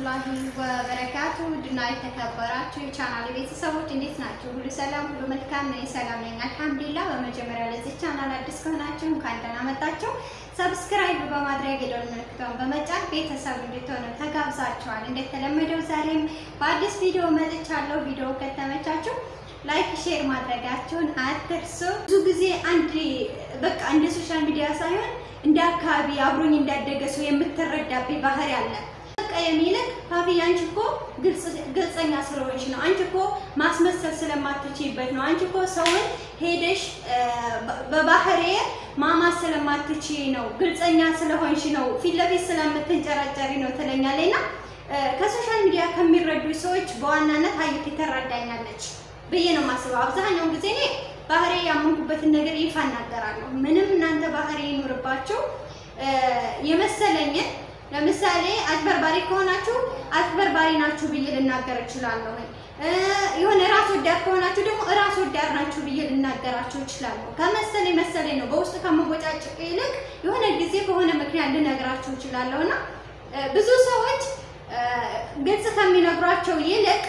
ወራህመቱላሂ ወበረካቱ ድና የተከበራችሁ የቻናል ቤተሰቦች እንዴት ናቸው? ሁሉ ሰላም፣ ሁሉ መልካም። እኔ ሰላም ነኝ አልሐምዱሊላህ። በመጀመሪያ ለዚህ ቻናል አዲስ ከሆናችሁ እንኳን ደህና መጣችሁ። ሰብስክራይብ በማድረግ የደወል ምልክቷን በመጫን ቤተሰብ እንድትሆኑ ተጋብዛችኋል። እንደተለመደው ዛሬም በአዲስ ቪዲዮ መጥቻለሁ። ቪዲዮ ከተመቻችሁ ላይክ ሼር ማድረጋችሁን አትርሱ። ብዙ ጊዜ አንድ በቃ እንደ ሶሻል ሚዲያ ሳይሆን እንደ አካባቢ አብሮኝ እንዳደገ ሰው የምትረዳብኝ ባህሪ አለ። በቃ የሚልክ ፋፊ አንቺ እኮ ግልጸኛ ስለሆንሽ ነው። አንቺ እኮ ማስመሰል ስለማትችይበት ነው። አንቺ እኮ ሰውን ሄደሽ በባህሬ ማማት ስለማትችይ ነው። ግልጸኛ ስለሆንሽ ነው። ፊት ለፊት ስለምትንጨራጨሪ ነው ትለኛለች እና ከሶሻል ሚዲያ ከሚረዱ ሰዎች በዋናነት ሀዩት ትረዳኛለች ብዬ ነው የማስበው። አብዛኛውን ጊዜ እኔ ባህሪ ያመንኩበትን ነገር ይፋ እናገራለሁ። ምንም እናንተ ባህሪ ይኑርባችሁ የመሰለኝን ለምሳሌ አጭበርባሪ ከሆናችሁ አጭበርባሪ ናችሁ ብዬ ልናገር እችላለሁ። የሆነ ራስ ወዳድ ከሆናችሁ ደግሞ ራስ ወዳድ ናችሁ ብዬ ልናገራችሁ እችላለሁ። ከመሰለኝ መሰለኝ ነው። በውስጥ ከመቦጫጭቅ ይልቅ የሆነ ጊዜ በሆነ ምክንያት ልነግራችሁ እችላለሁ እና ብዙ ሰዎች ግልጽ ከሚነግሯቸው ይልቅ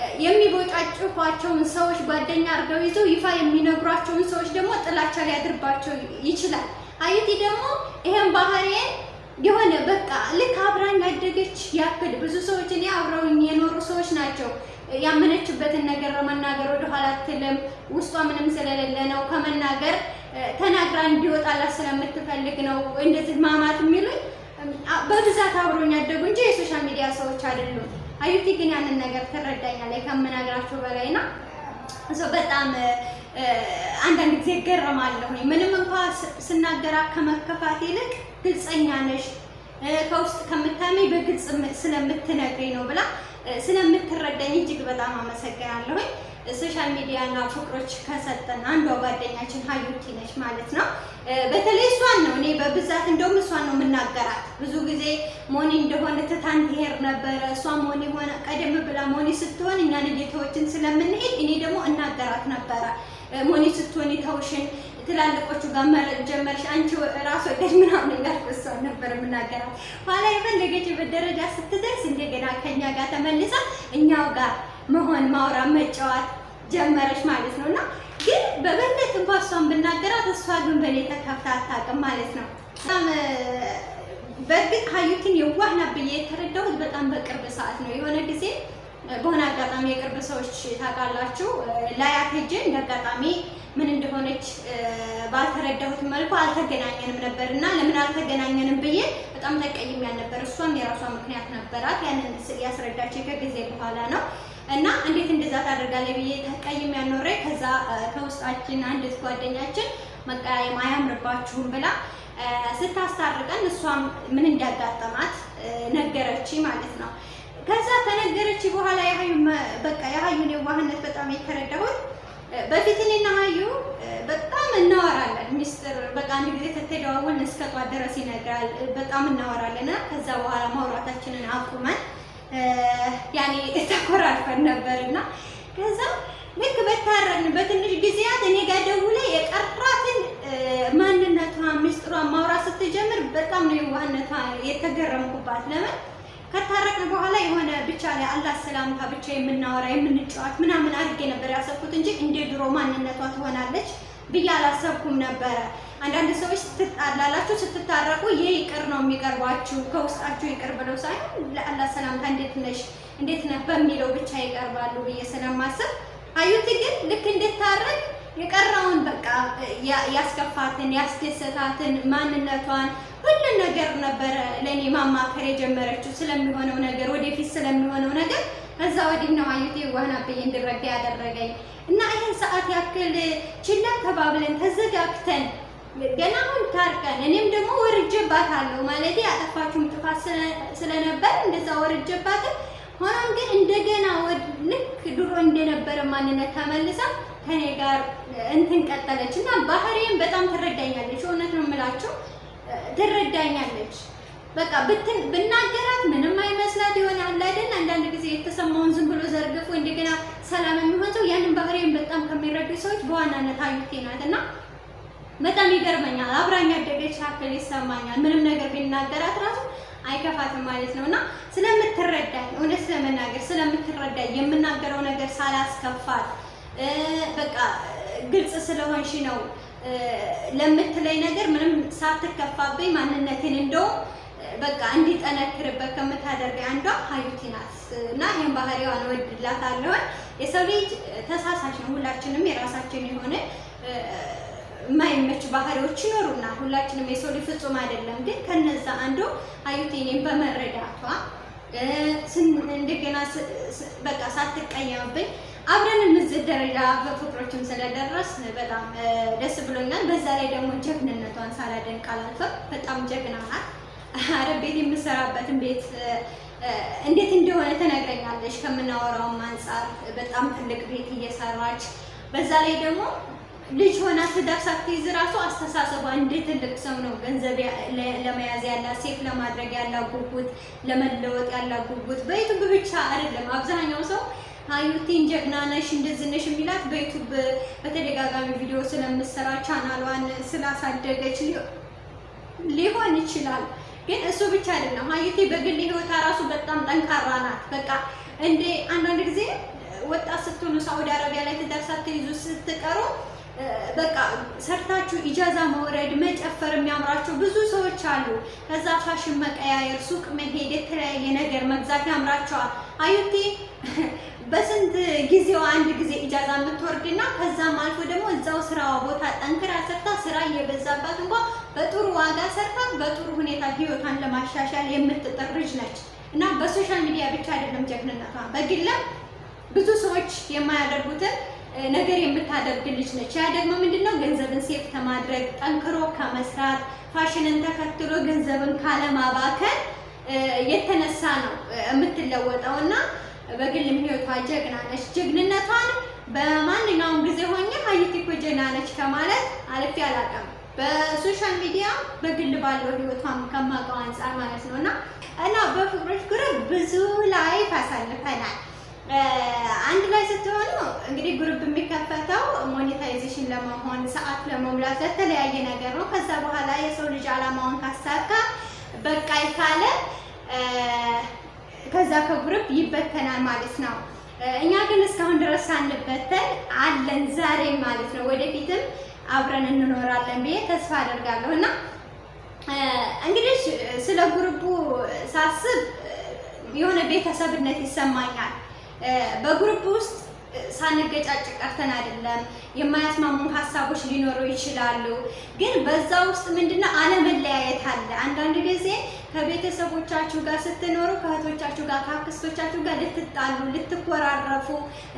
የሚቦጫጭቋቸውን ሰዎች ጓደኛ አድርገው ይዘው ይፋ የሚነግሯቸውን ሰዎች ደግሞ ጥላቻ ሊያድርባቸው ይችላል። አይቲ ደግሞ ይሄን ባህሪዬን የሆነ በቃ ልክ አብራኝ ያደገች ያክል ብዙ ሰዎች እኔ አብረውኝ የኖሩ ሰዎች ናቸው። ያመነችበትን ነገር ለመናገር ወደኋላ አትልም። ውስጧ ምንም ስለሌለ ነው ከመናገር ተናግራ እንዲወጣላት ስለምትፈልግ ነው እንደዚህ ማማት የሚሉኝ በብዛት አብሮኝ ያደጉ እንጂ የሶሻል ሚዲያ ሰዎች አይደሉም። አዩቲ ግን ያንን ነገር ትረዳኛለች ከምነግራቸው በላይ ና በጣም አንዳንድ ጊዜ እገረማለሁኝ። ምንም እንኳ ስናገራት ከመከፋት ይልቅ ግልጸኛ ነሽ ከውስጥ ከምታመኝ በግልጽ ስለምትነግሪኝ ነው ብላ ስለምትረዳኝ እጅግ በጣም አመሰግናለሁኝ። ሶሻል ሚዲያ እና ፍቅሮች ከሰጠን አንዷ ጓደኛችን ሀዩቲ ነች ማለት ነው። በተለይ እሷን ነው እኔ በብዛት እንደውም እሷን ነው የምናገራት። ብዙ ጊዜ ሞኒ እንደሆነ ትታን ትሄድ ነበረ። እሷ ሞኒ ሆነ ቀደም ብላ ሞኒ ስትሆን እኛን እየተወችን ስለምንሄድ እኔ ደግሞ እናገራት ነበረ። ሞኒ ስትሆን የተውሽን ትላልቆቹ ጋር መረጥ ጀመርሽ አንቺ ራስ ወደድ ምናምን እያልኩ እሷን ነበር የምናገራት። ኋላ የፈለገችበት ደረጃ ስትደርስ እንደገና ከኛ ጋር ተመልሳ እኛው ጋር መሆን ማውራት መጫወት ጀመረች ማለት ነው። እና ግን በበለት እንኳ እሷን ብናገራት እሷ ግን በእኔ ተከፍታ አታውቅም ማለት ነው። በጣም በእርግጥ ሀዩትን የዋህ ናት ብዬ የተረዳሁት በጣም በቅርብ ሰዓት ነው። የሆነ ጊዜ በሆነ አጋጣሚ የቅርብ ሰዎች ታውቃላችሁ ላያት ሄጄ እንደ አጋጣሚ ምን እንደሆነች ባልተረዳሁት መልኩ አልተገናኘንም ነበር እና ለምን አልተገናኘንም ብዬ በጣም ተቀይሜያት ነበር። እሷም የራሷ ምክንያት ነበራት። ያንን ያስረዳችኝ ከጊዜ በኋላ ነው እና እንዴት እንደዛ ታደርጋለች ብዬ ተቀይሜያት ኖሬ ከዛ ከውስጣችን አንዲት ጓደኛችን መቀያየም አያምርባችሁም ብላ ስታስታርቀን እሷም ምን እንዳጋጠማት ነገረች ማለት ነው። ከዛ ተነገረች በኋላ የሀዩ በቃ የሀዩን የዋህነት በጣም የተረዳሁት በፊት እኔና ሀዩ በጣም እናወራለን። ሚስጥር በቃ አንድ ጊዜ ተተደዋወልን እስከ ጧት ድረስ ይነግራል። በጣም እናወራለን። ከዛ በኋላ ማውራታችንን አቁመን ያኔ ተኮራርፈን ነበር እና ከዛ ልክ በታረን በትንሽ ጊዜያት እኔ ጋር ደውላ የቀራትን ማንነቷን ሚስጥሯን ማውራት ስትጀምር በጣም ነው የዋህነቷ የተገረምኩባት። ለምን ከታረቅን በኋላ የሆነ ብቻ ላይ አላህ ሰላምታ ብቻ የምናወራ የምንጫወት ምናምን አድርጌ ነበር ያሰብኩት እንጂ እንደ ድሮ ማንነቷ ትሆናለች ብዬ አላሰብኩም ነበረ። አንዳንድ ሰዎች ስትጣላላችሁ ስትታረቁ ይህ ይቅር ነው የሚቀርባችሁ ከውስጣችሁ ይቅር ብለው ሳይሆን ለአላህ ሰላምታ እንዴት ነሽ እንዴት ነህ በሚለው ብቻ ይቀርባሉ ብዬ ስለማስብ ሀዩቲ ግን ልክ እንድታረቅ የቀረውን በቃ ያስከፋትን ያስደሰታትን ማንነቷን ሁሉን ነገር ነበረ ለእኔ ማማከር የጀመረችው ስለሚሆነው ነገር ወደፊት ስለሚሆነው ነገር። ከዛ ወዲህ ነው ሀዩቲ ዋህና ብዬ እንድረዳ ያደረገኝ እና ይህን ሰዓት ያክል ችላ ተባብለን ተዘጋግተን ገና አሁን ታርቀን እኔም ደግሞ ወርጄባታለሁ ማለት ያጠፋችሁም ጥፋት ስለነበር እንደዛ ወርጄባትም ሆኖም ግን እንደገና ልክ ድሮ እንደነበረ ማንነት ተመልሳ ከኔ ጋር እንትን ቀጠለች እና ባህሪም በጣም ትረዳኛለች። እውነት ነው የምላቸው ትረዳኛለች። በቃ ብትን ብናገራት ምንም አይመስላት ይሆናል አይደል? አንዳንድ ጊዜ የተሰማውን ዝም ብሎ ዘርግፎ እንደገና ሰላም የሚሆን ሰው ያንን ባህሪም በጣም ከሚረዱ ሰዎች በዋናነት ሀዩቲ ናት እና በጣም ይገርመኛል። አብራኝ ያደገች ያክል ይሰማኛል። ምንም ነገር ቢናገራት ራሱ አይከ አይከፋትም ማለት ነው። እና ስለምትረዳኝ እውነት ለመናገር ስለምትረዳኝ የምናገረው ነገር ሳላስከፋት በቃ ግልጽ ስለሆንሽ ነው ለምትለኝ ነገር ምንም ሳትከፋብኝ ማንነቴን እንደውም በቃ እንዲጠነክርበት ከምታደርገኝ አንዷ ሀዩቲ ናት እና ይህን ባህሪዋን እወድላታለሁ። የሰው ልጅ ተሳሳች ነው። ሁላችንም የራሳችን የሆነ የማይመች ባህሪዎች ይኖሩናል። ሁላችንም የሰው ልጅ ፍጹም አይደለም። ግን ከነዛ አንዱ ሀዩቲ እኔን በመረዳቷ እንደገና በቃ ሳትቀየምብኝ አብረን እዚህ ደረጃ በፍቅሮችም ስለደረስ በጣም ደስ ብሎኛል። በዛ ላይ ደግሞ ጀግንነቷን ሳላደንቅ አላልፍም። በጣም ጀግና ናት። አረብ ቤት የምሰራበትን ቤት እንዴት እንደሆነ ትነግረኛለች። ከምናወራውም አንጻር በጣም ትልቅ ቤት እየሰራች በዛ ላይ ደግሞ ልጅ ሆና ትዳር ሳትይዝ ራሱ አስተሳሰቧ እንደ ትልቅ ሰው ነው። ገንዘብ ለመያዝ ያላት ሴፍ ለማድረግ ያላት ጉጉት፣ ለመለወጥ ያላት ጉጉት በዩቱብ ብቻ አይደለም። አብዛኛው ሰው ሀዩቲን ጀግና ነሽ እንደዚህ ነሽ የሚላት በዩቱብ በተደጋጋሚ ቪዲዮ ስለምሰራ ቻናሏን ስላሳደገች ሊሆን ይችላል። ግን እሱ ብቻ አይደለም። ሀዩቲ በግል ህይወቷ ራሱ በጣም ጠንካራ ናት። በቃ እንደ አንዳንድ ጊዜ ወጣት ስትሆኑ ሳውዲ አረቢያ ላይ ትዳር ሳትይዙ ስትቀሩ በቃ ሰርታችሁ ኢጃዛ መውረድ መጨፈር የሚያምራቸው ብዙ ሰዎች አሉ። ከዛ ፋሽን መቀያየር፣ ሱቅ መሄድ፣ የተለያየ ነገር መግዛት ያምራቸዋል። ሀዩቲ በስንት ጊዜዋ አንድ ጊዜ ኢጃዛ የምትወርድና ከዛም አልፎ ደግሞ እዛው ስራዋ ቦታ ጠንክራ ሰርታ ስራ እየበዛባት እንኳ በጥሩ ዋጋ ሰርታ በጥሩ ሁኔታ ህይወቷን ለማሻሻል የምትጥር ልጅ ነች እና በሶሻል ሚዲያ ብቻ አይደለም ጀግንነቷ፣ በግለም ብዙ ሰዎች የማያደርጉትን ነገር የምታደርግ ልጅ ነች። ያ ደግሞ ምንድነው ገንዘብን ሴፍ ከማድረግ ጠንክሮ ከመስራት ፋሽንን ተከትሎ ገንዘብን ካለማባከን የተነሳ ነው የምትለወጠው እና በግልም ህይወቷ ጀግና ነች። ጀግንነቷን በማንኛውም ጊዜ ሆኜ ሀዩቲ እኮ ጀግና ነች ከማለት አልፌ አላውቅም። በሶሻል ሚዲያ በግል ባለው ህይወቷም ከማውቀው አንጻር ማለት ነው እና እና በፍቅሮች ግሩፕ ብዙ ላይፍ አሳልፈናል። አንድ ላይ ስትሆኑ እንግዲህ ግሩፕ የሚከፈተው ሞኔታይዜሽን ለመሆን ሰዓት ለመሙላት ለተለያየ ነገር ነው። ከዛ በኋላ የሰው ልጅ አላማውን ካሳካ በቃ ካለ ከዛ ከግሩፕ ይበተናል ማለት ነው። እኛ ግን እስካሁን ድረስ ሳንበተን አለን ዛሬ ማለት ነው። ወደፊትም አብረን እንኖራለን ብዬ ተስፋ አደርጋለሁ እና እንግዲህ ስለ ግሩፑ ሳስብ የሆነ ቤተሰብነት ይሰማኛል። በግሩፕ ውስጥ ሳንገጫጭ ቀርተን አይደለም። የማያስማሙ ሀሳቦች ሊኖሩ ይችላሉ። ግን በዛ ውስጥ ምንድነው አለመለያየት አለ። አንዳንድ ጊዜ ከቤተሰቦቻችሁ ጋር ስትኖሩ ከእህቶቻችሁ ጋር ከአክስቶቻችሁ ጋር ልትጣሉ፣ ልትኮራረፉ፣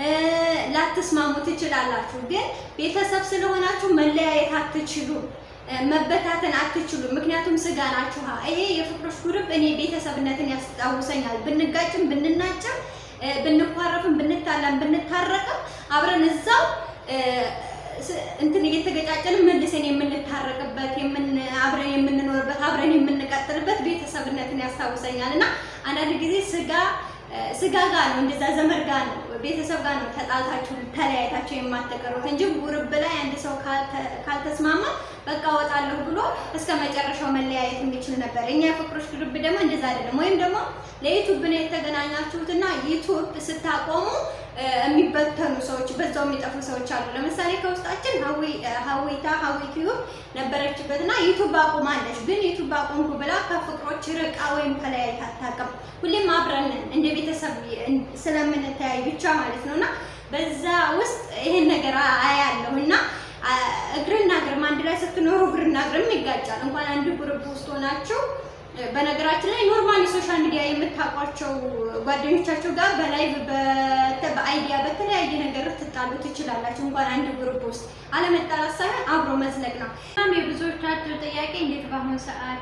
ላትስማሙ ትችላላችሁ። ግን ቤተሰብ ስለሆናችሁ መለያየት አትችሉም። መበታተን አትችሉም። ምክንያቱም ስጋ ናችሁ። ይሄ የፍቅሮች ግሩፕ እኔ ቤተሰብነትን ያስታውሰኛል። ብንጋጭም ብንናጭም ብንኳረፍም ብንታላም ብንታረቅም አብረን እዛው እንትን እየተገጫጨንም መልሰን የምንታረቅበት አብረን የምንኖርበት አብረን የምንቀጥልበት ቤተሰብነትን ያስታውሰኛል እና አንዳንድ ጊዜ ስጋ ስጋ ጋር ነው እንደዛ ዘመድ ጋር ነው ቤተሰብ ጋር ነው ተጣልታችሁ ተለያይታችሁ የማትቀሩት እንጂ ጉርብ ላይ አንድ ሰው ካልተስማማ በቃ ወጣለሁ ብሎ እስከ መጨረሻው መለያየት የሚችል ነበር። እኛ የፍቅሮች ግሩፕ ደግሞ እንደዛ አይደለም። ወይም ደግሞ ለዩቱብ ነው የተገናኛችሁትና ዩቱብ ስታቆሙ የሚበተኑ ሰዎች በዛው የሚጠፉ ሰዎች አሉ። ለምሳሌ ከውስጣችን ሀዊታ ሀዊ ቲዩብ ነበረችበትና ዩቱብ አቁማለች። ግን ዩቱብ አቁምኩ ብላ ከፍቅሮች ርቃ ወይም ተለያይታ አታውቅም። ሁሌም አብረን እንደ ቤተሰብ ስለምንተያይ ብቻ ማለት ነው እና በዛ ውስጥ ይሄን ነገር አያለሁ እና እግርና እግርም አንድ ላይ ስትኖሩ እግርና እግርም ይጋጫል። እንኳን አንድ ግሩፕ ውስጥ ሆናችሁ በነገራችን ላይ ኖርማሊ ሶሻል ሚዲያ የምታውቋቸው ጓደኞቻቸው ጋር በላይቭ በአይዲያ በተለያየ ነገር ትጣሉ ትችላላችሁ። እንኳን አንድ ግሩፕ ውስጥ አለመጣላት ሳይሆን አብሮ መዝለቅ ነው። በጣም የብዙዎቻችሁ ጥያቄ እንዴት በአሁኑ ሰዓት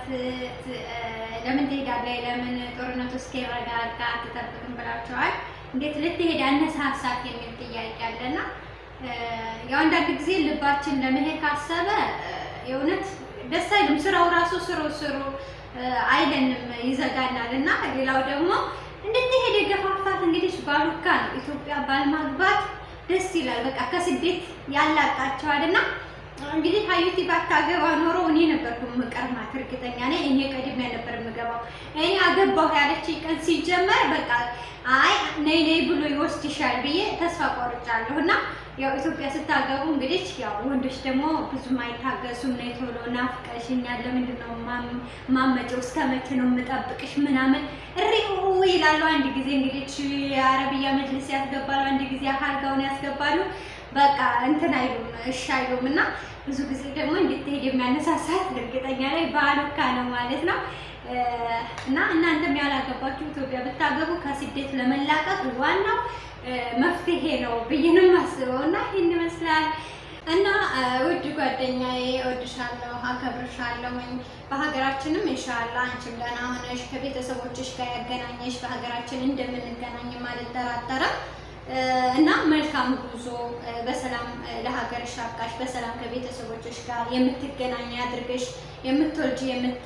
ለምን ትሄዳለህ? ለምን ጦርነቱ እስኪረጋጋ አትጠብቅም ብላችኋል። እንዴት ልትሄድ አነሳሳት የሚል ጥያቄ አለና ያው አንዳንድ ጊዜ ልባችን ለመሄድ ካሰበ የእውነት ደስ አይልም። ስራው ራሱ ስሩ ስሩ አይለንም ይዘጋናል። እና ሌላው ደግሞ እንድትሄድ የገፋፋት እንግዲህ ባሉካ ነው። ኢትዮጵያ ባል ማግባት ደስ ይላል። በቃ ከስደት ያላቃቸዋል እና እንግዲህ ሀዩቲ ባታገባ ኖሮ እኔ ነበርኩ የምቀርማት፣ እርግጠኛ ነኝ። እኔ ቀድሜ ነበር የምገባው። እኔ አገባሁ ያለች ቀን ሲጀመር በቃ አይ ነይ ነይ ብሎ ይወስድሻል ብዬ ተስፋ ቆርጫለሁ። እና ያው ኢትዮጵያ ስታገቡ እንግዲህ ያው ወንዶች ደግሞ ብዙም አይታገሱም። ነይ ቶሎ ናፍቀሽኛል፣ ለምንድን ነው ማመጨው? እስከ መቼ ነው የምጠብቅሽ? ምናምን እሪሁ ይላሉ። አንድ ጊዜ እንግዲህ የአረብያ መጅልስ ያስገባሉ፣ አንድ ጊዜ አልጋውን ያስገባሉ። በቃ እንትን አይሉም፣ እሺ አይሉም። እና ብዙ ጊዜ ደግሞ እንድትሄድ የሚያነሳሳት እርግጠኛ ላይ ባሉካ ነው ማለት ነው። እና እናንተም ያላገባችሁ ኢትዮጵያ ብታገቡ ከስደት ለመላቀቅ ዋናው መፍትሄ ነው ብዬ ነው የማስበው። እና ይህን ይመስላል። እና ውድ ጓደኛዬ እወድሻለሁ፣ አከብርሻለሁ። በሀገራችንም ኢንሻላህ አንቺም ደህና ሆነሽ ከቤተሰቦችሽ ጋር ያገናኘሽ በሀገራችን እንደምንገናኝም አልጠራጠርም። እና መልካም ጉዞ በሰላም ለሀገርሽ አብቃሽ፣ በሰላም ከቤተሰቦችሽ ጋር የምትገናኝ ያድርግሽ፣ የምትወልጂ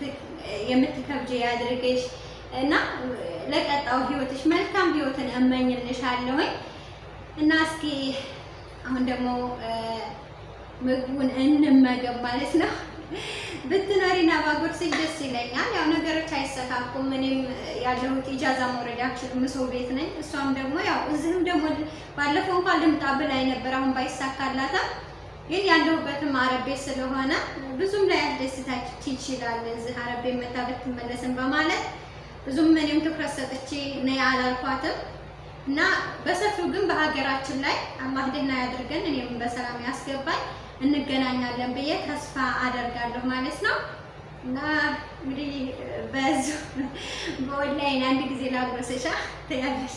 የምትከብጂ ያድርግሽ እና ለቀጣው ህይወትሽ መልካም ህይወትን እመኝልሻለሁኝ። እና እስኪ አሁን ደግሞ ምግቡን እንመገብ ማለት ነው። ብትኖሪና ባጎርስሽ ደስ ይለኛል። ያው ነገሮች አይሰካኩም። እኔም ያለሁት ኢጃዛ መውረድ አልችልም፣ ሰው ቤት ነኝ። እሷም ደግሞ ያው እዚህም ደግሞ ባለፈው እንኳን ልምጣ ብላኝ ነበር፣ አሁን ባይሳካላትም ግን ያለሁበትም አረብ ቤት ስለሆነ ብዙም ላይ ያስደስታች ይችላል። እዚህ አረብ ቤት መታ ብትመለስም በማለት ብዙም እኔም ትኩረት ሰጥቼ ነይ አላልኳትም እና በሰፊው ግን በሀገራችን ላይ አላህ ደህና ያድርገን፣ እኔም በሰላም ያስገባኝ እንገናኛለን ብዬ ተስፋ አደርጋለሁ ማለት ነው። እና እንግዲህ በዚሁ በኦንላይን አንድ ጊዜ ላጎሰሻ ትያለሽ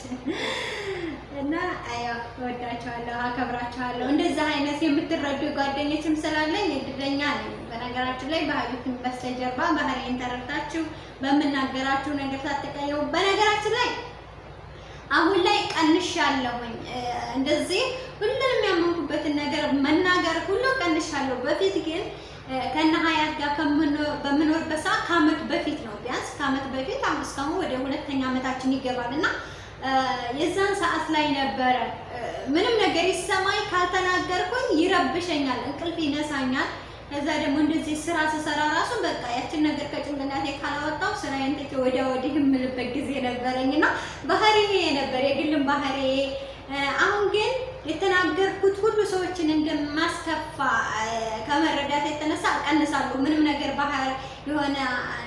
እና ያው እወዳቸዋለሁ፣ አከብራቸዋለሁ። እንደዛ አይነት የምትረዱ ጓደኞችም ስላለኝ እድለኛ ነኝ። በነገራችን ላይ በሀዩትን በስተጀርባ ባህሪን ተረድታችሁ በምናገራችሁ ነገር ሳትቀየሙ በነገራችን ላይ አሁን ላይ ቀንሻለሁኝ። እንደዚህ ሁሉንም ያመንኩበትን ነገር መናገር ሁሉ ቀንሻለሁ። በፊት ግን ከነ ሀያት ጋር በምኖርበት ሰዓት ከአመት በፊት ነው ቢያንስ ከአመት በፊት አሁን እስካሁን ወደ ሁለተኛ አመታችን ይገባል እና የዛን ሰዓት ላይ ነበረ ምንም ነገር ይሰማኝ ካልተናገርኩኝ ይረብሸኛል፣ እንቅልፍ ይነሳኛል። ከዛ ደግሞ እንደዚህ ስራ ስሰራ ራሱ በቃ ያችን ነገር ከጭንቅላቴ ካላወጣው ስራዬን ትቼ ወዲያ ወዲህ የምልበት ጊዜ ነበረኝ እና ባህሪ ነበር የግልም ባህሪ። አሁን ግን የተናገርኩት ሁሉ ሰዎችን እንደማስከፋ ከመረዳት የተነሳ እቀንሳለሁ። ምንም ነገር ባህር የሆነ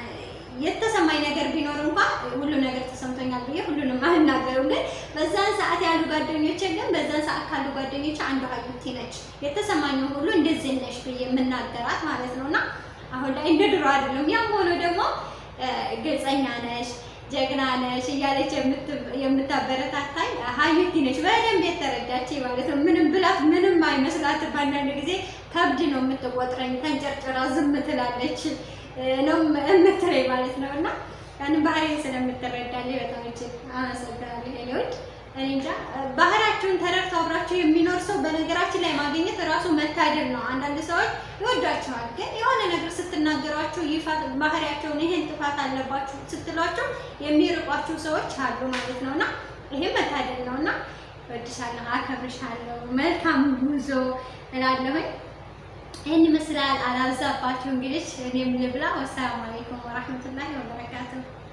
የተሰማኝ ነገር ቢኖር እንኳን ሁሉ ነገር ተሰምቶኛል ብዬ ሁሉንም አልናገርም። ግን በዛን ሰዓት ያሉ ጓደኞቼ ግን በዛን ሰዓት ካሉ ጓደኞቼ አንዱ ሀዩቲ ነች። የተሰማኝን ሁሉ እንደዚህ ነሽ ብዬ የምናገራት ማለት ነው እና አሁን ላይ እንደ ድሮ አይደለም። ያም ሆኖ ደግሞ ግልጸኛ ነሽ፣ ጀግና ነሽ እያለች የምታበረታታኝ ሀዩቲ ነች። በደንብ የተረዳች ማለት ነው። ምንም ብላት ምንም አይመስላትም። በአንዳንድ ጊዜ ከብድ ነው የምትቆጥረኝ። ተንጨርጭራ ዝም ትላለች ነው የምትለኝ ማለት ነው። እና ያንን ባህሪ ስለምትረዳልኝ በጣም እጅግ አመሰግናለሁ። ሌሎች እኔ እንጃ ባህሪያችሁን ተረድተው አብራችሁ የሚኖር ሰው በነገራችን ላይ ማግኘት እራሱ መታደል ነው። አንዳንድ ሰዎች ይወዷቸዋል፣ ግን የሆነ ነገር ስትናገሯቸው ይፋ ባህሪያቸውን ይሄን ጥፋት አለባችሁ ስትሏቸው የሚርቋችሁ ሰዎች አሉ ማለት ነው እና ይሄም መታደል ነው እና እወድሻለሁ፣ አከብርሻለሁ፣ መልካም ጉዞ እላለሁኝ። ይህን ይመስላል። አላብዛባችሁ እንግዲህ እኔም ልብላ። ወሰላሙ አለይኩም ወራህመቱላሂ ወበረካቱሁ